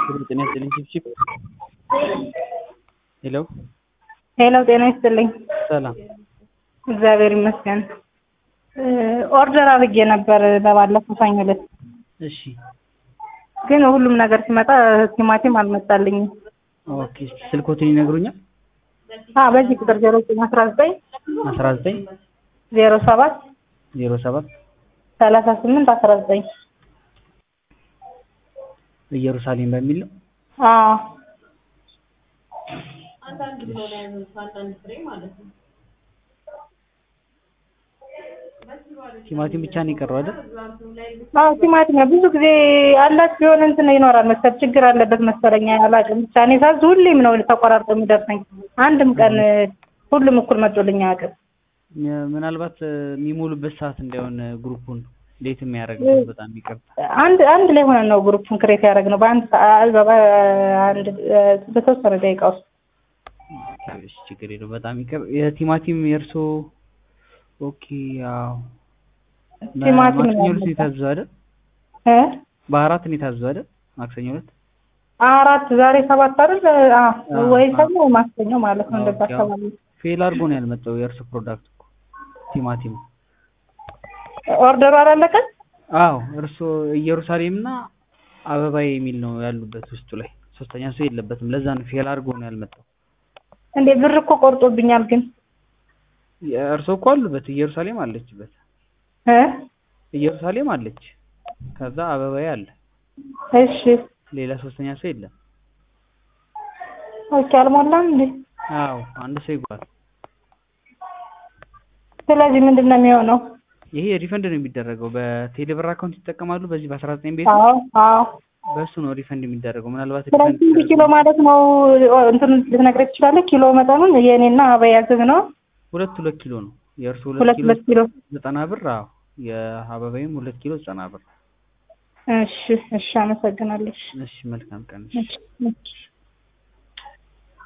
ጤና ይስጥልኝ ቺፕቺፕ ሄሎ ሄሎ ጤና ይስጥልኝ። ሰላም እግዚአብሔር ይመስገን። ኦርደር አድርጌ ነበር በባለፈው ሰኞ ዕለት እሺ ግን ሁሉም ነገር ሲመጣ ቲማቲም አልመጣልኝም። ኦኬ ስልኮትን ይነግሩኛል አዎ በዚህ ቁጥር ዜሮ ዘጠኝ አስራ ዘጠኝ አስራ ዘጠኝ ዜሮ ሰባት ዜሮ ሰባት ሰላሳ ስምንት አስራ ዘጠኝ ኢየሩሳሌም በሚል ነው አዎ ቲማቲም ብቻ ነው የቀረው አይደል አዎ ቲማቲም ነው። ብዙ ጊዜ አላችሁ የሆነ እንትን ይኖራል መሰል ችግር አለበት መሰለኝ አላውቅም። ብቻ እኔ ሳዝ ሁሌም ነው ተቆራርጦ የሚደርሰኝ። አንድም ቀን ሁሉም እኩል መጥቶልኝ አያውቅም። ምናልባት የሚሞሉበት ሰዓት እንዳይሆን ግሩፑን ሌት የሚያደርግበት በጣም ይቅርታ። አንድ አንድ ላይ ሆነን ነው ግሩፑን ክሬት ያደረግነው በአንድ ሰዓት በአንድ በተወሰነ ደቂቃ ውስጥ። እሺ ችግር የለውም በጣም ይቅር። የቲማቲም የእርሶ ኦኬ አዎ ቲማቲም ማክሰኞ ነው ዕለት ነው የታዘዘው አይደል? እ በአራት ነው የታዘዘው አይደል? ማክሰኞ ዕለት አራት ዛሬ ሰባት አይደል? አዎ አዎ፣ ወይ አዎ። ሰኞ ወይ ማክሰኞ ማለት ነው እንደዛ ኦኬ፣ አዎ። አካባቢ። ፌል አድርጎ ነው ያልመጣው የእርሶ ፕሮዳክት እኮ ቲማቲም። ኦርደሩ አላለቀም? አዎ እርሶ ኢየሩሳሌም እና አበባዬ የሚል ነው ያሉበት ውስጡ ላይ ሶስተኛ ሰው የለበትም። ለዛ ነው ፌል አድርጎ ነው ያልመጣው። እንዴ ብር እኮ ቆርጦብኛል ግን እርሶ እኮ አሉበት፣ ኢየሩሳሌም አለችበት። እ ኢየሩሳሌም አለች፣ ከዛ አበባዬ አለ፣ እሺ ሌላ ሶስተኛ ሰው የለም። ኦኬ አልሞላም እንዴ? አዎ አንድ ሰው ይጓል። ስለዚህ ምንድን ነው የሚሆነው? ይሄ ሪፈንድ ነው የሚደረገው። በቴሌብር አካውንት ይጠቀማሉ። በዚህ በአስራ ዘጠኝ ቤት አዎ አዎ። በእሱ ነው ሪፈንድ የሚደረገው። ምናልባት ስለዚህ ሪፈንድ ስንት ኪሎ ማለት ነው? እንትን ልትነግረኝ ትችላለህ? ኪሎ መጠኑን የእኔና አበያ ያዘዝ ነው ሁለት ሁለት ኪሎ ነው የእርሱ ሁለት ሁለት ኪሎ ሁለት ኪሎ። ዘጠና ብር። አዎ የአበባይም ሁለት ኪሎ ዘጠና ብር። እሺ እሺ፣ አመሰግናለሁ። እሺ መልካም ቀን። እሺ እሺ።